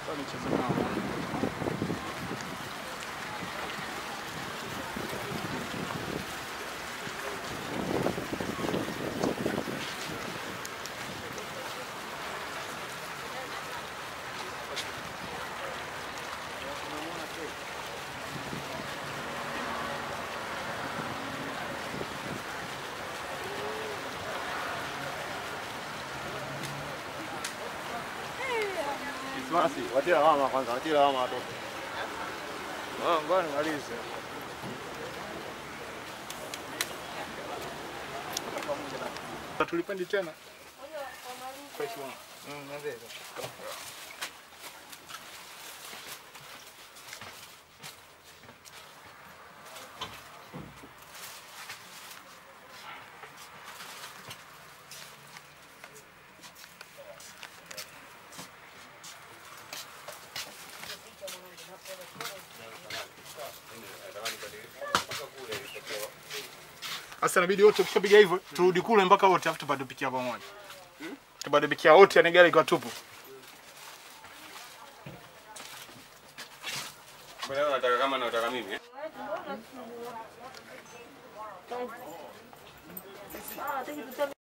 Kwa nicheze nao. Krismasi, watie lawama kwanza, watie lawama watoto. Ah, ngoja nimalize. Tulipendi tena. Fresh one. Mm, niambie. Sasa inabidi wote ukishapiga hivyo turudi kule mpaka wote afu tupate pikia pamoja. Tupate pikia wote yani gari kwa tupu. Mbona unataka kama nataka mimi? eh? Ah, thank you.